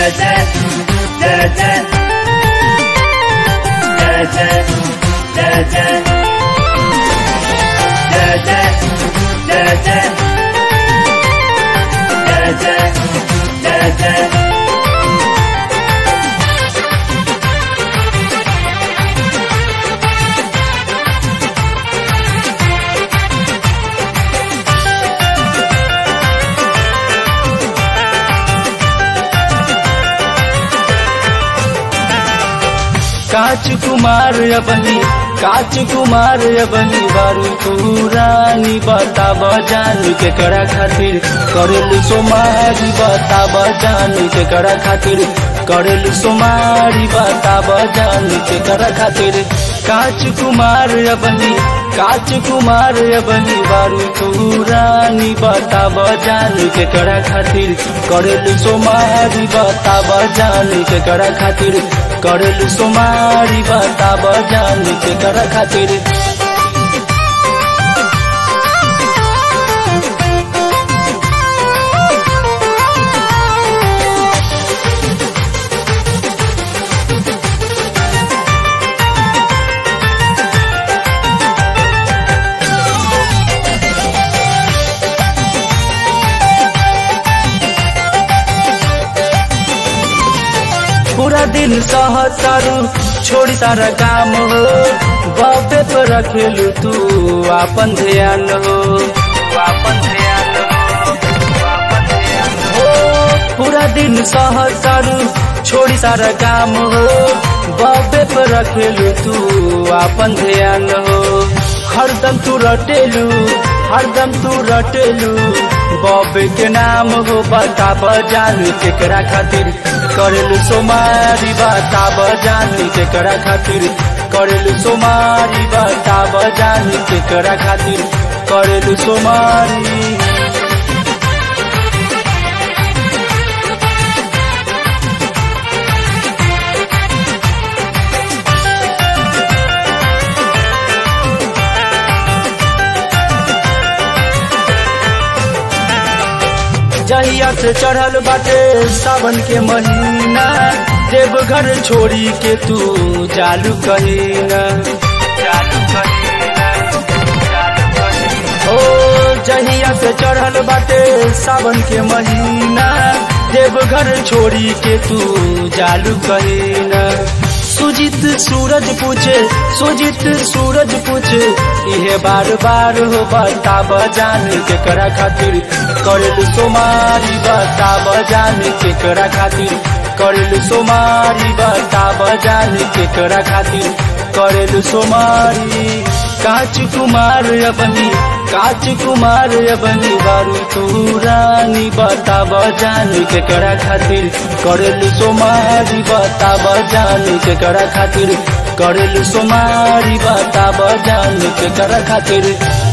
जय जय जय जय जय जय जय जय जय जय जय जय जय जय जय जय काच कुमार अबनी काच कुमार अबनी बारू तू रानी बता बजान के करा खातिर करेल सोमारी बता बजान के करा खातिर करेल सोमारी बता बजान के करा खातिर काच कुमार अबनी काच कुमार अबनी बारू तू रानी बता बजान के करा खातिर करेल सोमारी बता बजान के करा खातिर करेल सोमारी बता बजान के करा खातिर पूरा दिन सहतारू छोड़ी तारा काम हो बाबे पर रखेलू तू आपन ध्यान हो आपन ध्यान हो पूरा दिन सहतारू छोड़ी तारा काम हो बाबे पर रखेलू तू आपन ध्यान हो हरदम तू रटेलू हरदम तू रटेलू बॉबे के नाम हो बता बजान केकरा खातिर करेलू सोमारी बता बजान केकरा खातिर करेलू सोमारी बता बजान केकरा खातिर करेलू सोमारी जहिया से चढ़ल बाटे सावन के महीना देवघर छोड़ी के तू जालू कहीना जालू कहीना ओ जहिया से चढ़ल बाटे सावन के महीना देवघर छोड़ी के तू जालू कहीना सुजित सूरज पूछे सुजित सूरज पूछे इहे बार बार हो बता बजान के करा खातिर करेलू सोमारी बता बजान के करा खातिर करेलू सोमारी बता बजान के करा खातिर करेलू सोमारी काच कुमार अबनी काच कुमार अबनी बारू तू रानी बता बजान के करा खातिर करेलू सोमारी बता बजान के करा खातिर करेलू सोमारी बता बजान के करा खातिर